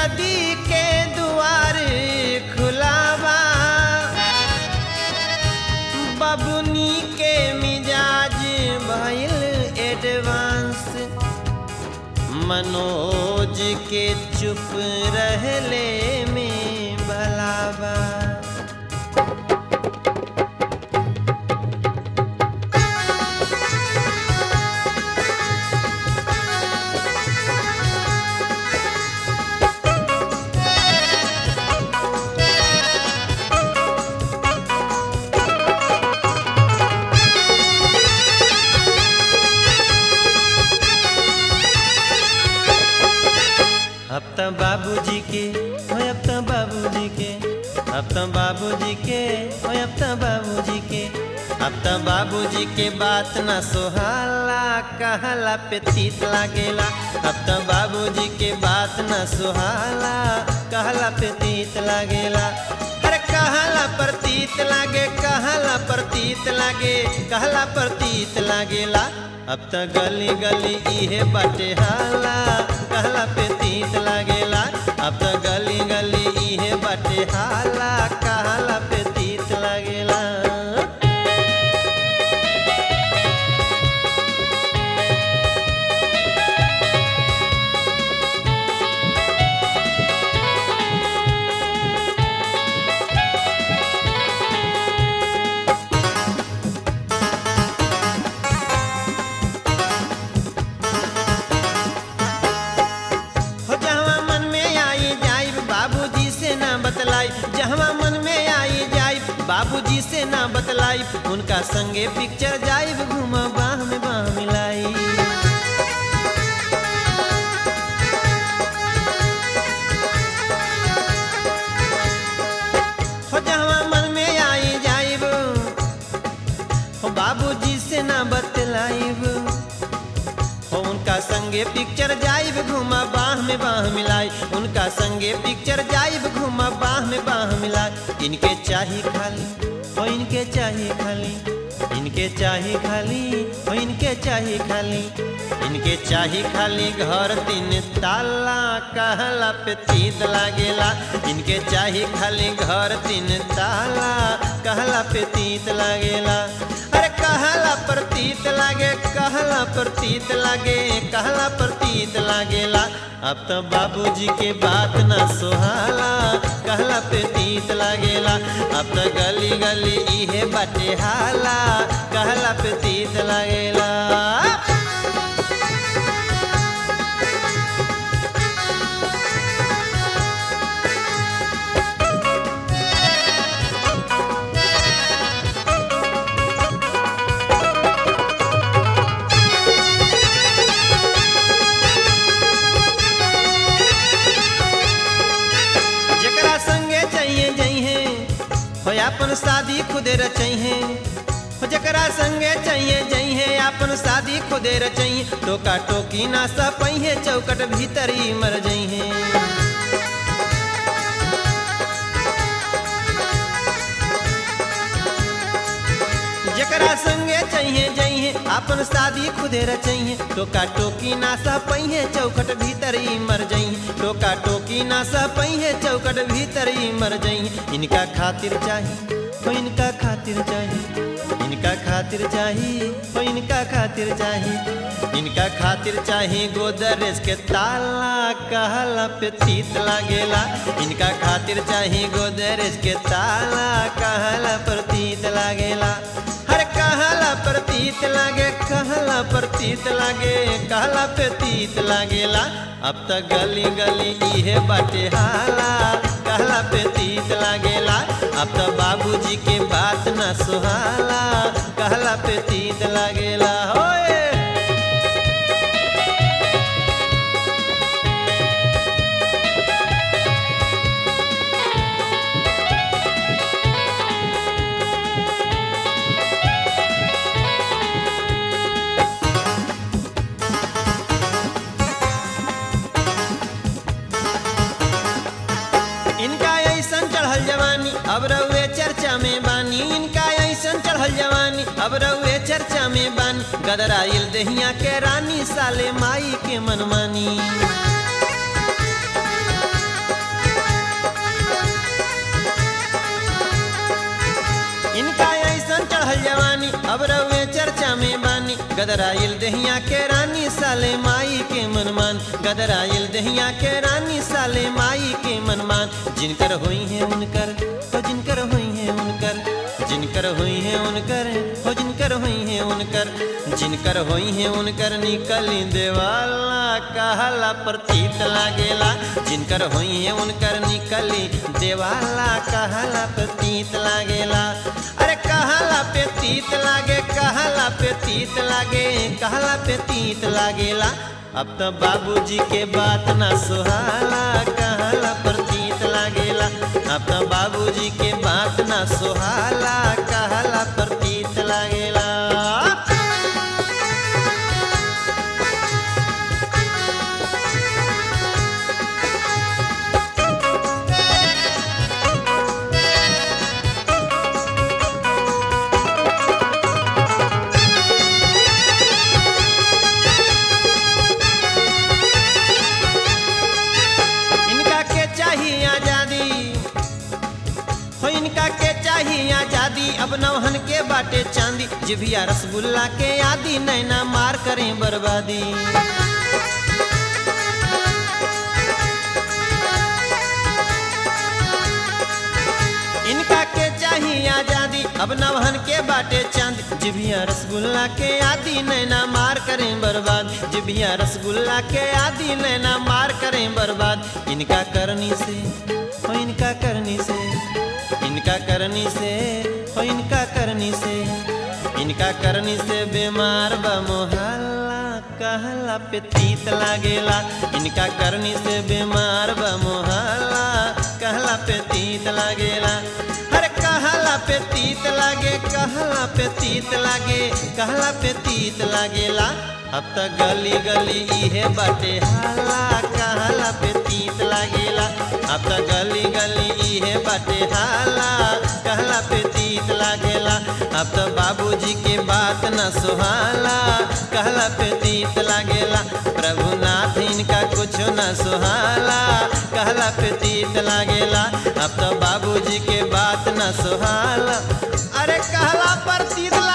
शादी के दुआर खुलावा बबुनी के मिजाज भइल एडवांस मनोज के चुप रहले में भलावा अब तो बाबूजी के हो अब तो बाबूजी के अब तो बाबूजी के हो अब तो बाबूजी के अब तो बाबूजी के बात ना सोहाला कहला पे तीत लागेला अब तो बाबूजी के बात ना सोहाला कहला पे तीत लागेला अरे कहला पर तीत लागे कहला पर तीत लागे कहला पर तीत लागेला अब तो गली गली इहे बाटे हाला कहला पे तीत लागेला अब तो गली गली इहे बाटे हाला कहला पे तीत लागेला हो जहवा मन में आई जाई बाबूजी से ना बतलाई जहवा मन में आई जाई बाबूजी से ना बतलाई उनका संगे पिक्चर जाइब घूम बाह में बाह मिलाई हो जहवा मन में आई जाइब हो बाबूजी से ना बतलाइब हो उनका संगे पिक्चर जाइब घूमा बाह में बाह मिलाई उनका संगे पिक्चर जाइब घूमा बाह में बाह मिलाई इनके चाही खाली हो इनके चाही खाली इनके चाही खाली हो इनके चाही खाली इनके चाही खाली घर तीन ताला कहला पे तीत लागेला इनके चाही खाली घर तीन ताला कहला पे तीत लागेला अरे कहला पर तीत लागे कहला पर तीत लागे कहला पर तीत लागेला अब तो बाबूजी के बात ना सुहाला कहला पे तीत लागेला अब तो गली गली इहे बाटे हाला कहला पे तीत लागेला जकरा संगे चाहिए जइहे हो अपन शादी खुदे रचइहे हो जकरा संगे चाहिए जइहे अपन शादी खुदे रचइहे टोका टोकी ना सपइहे चौकट भीतरी मर जइहे जकरा संगे चाहिए जइहे अपन शादी खुदे रचइहे टोका टोकी ना सपइहे चौकट भीतरी मर जइहे टोका टोकी ना सपइहे चौकट भीतरी मर जइहे इनका खातिर चाही हो इनका खातिर चाही इनका खातिर चाही हो इनका खातिर चाही इनका खातिर चाही गोदरेज के ताला कहला पे तीत लागेला इनका खातिर चाही गोदरेज के ताला कहला पर तीत लागेला हर कहला पर तीत लागे कहला पर तीत लागे कहला पे तीत लागेला अब तक गली गली इहे बाटे हाला कहला पे तीत लागेला अब तो बाबूजी के बात ना सुहाला कहला पे तीत लागेला होए इनका ऐसन चढ़ल जवानी अब रउए चर्चा में बानी इनका ऐसन चढ़ल जवानी अब रउए चर्चा में बानी गदराइल दहिया के रानी साले माई के मनमानी गदराइल दहिया के रानी साले माई के मनमान गदराइल दहिया के रानी साले माई के मनमान जिनकर होई है उनकर हो जिनकर होई है उनकर जिनकर होई है उनकर हो जिनकर होई है उनकर जिनकर होई है उनकर निकली देवाला कहला प्रतीत लागेला जिनकर होई है उनकर निकली देवाला कहला प्रतीत लागेला अरे कहला पे तीत लागे कहला पे तीत लागे कहला पे तीत लागेला अब तो बाबूजी के बात ना सुहाला कहला प्रतीत लागेला अब तो बाबूजी के बात ना सुहाला कहला प्रतीत लागेला इनका के चाहिए आजादी हो इनका के चाहिए आजादी अब नौहन के बाटे चांदी जिभिया रसगुल्ला के आदि नैना मार करें बर्बादी इनका के चाहिए आजादी अब नवहन के बाटे चांद जिभिया रसगुल्ला के आदि नैना मार करें बर्बाद जिभिया रसगुल्ला के आदि नैना मार करें बर्बाद इनका करनी से हो इनका करनी से इनका करनी से हो इनका करनी से इनका करनी से बीमार बा मोहल्ला कहला पे तीत लागेला इनका करनी से बीमार बा मोहल्ला कहला पे तीत लागेला अरे कहला पे तीत लागे कहला पे तीत लागे कहला पे तीत लागेला अब तक गली गली इहे बाटे हाला कहला पे तीत लागेला अब तक गली गली इहे बाटे हाला कहला पे तीत लागेला अब तो बाबूजी के बात न सुहाला कहला पे तीत लागेला प्रभुनाथ इनका कुछ न सुहाला कहला पे तीत लागेला अब तो बाबूजी के बात न सुहाला अरे कहला पर तीत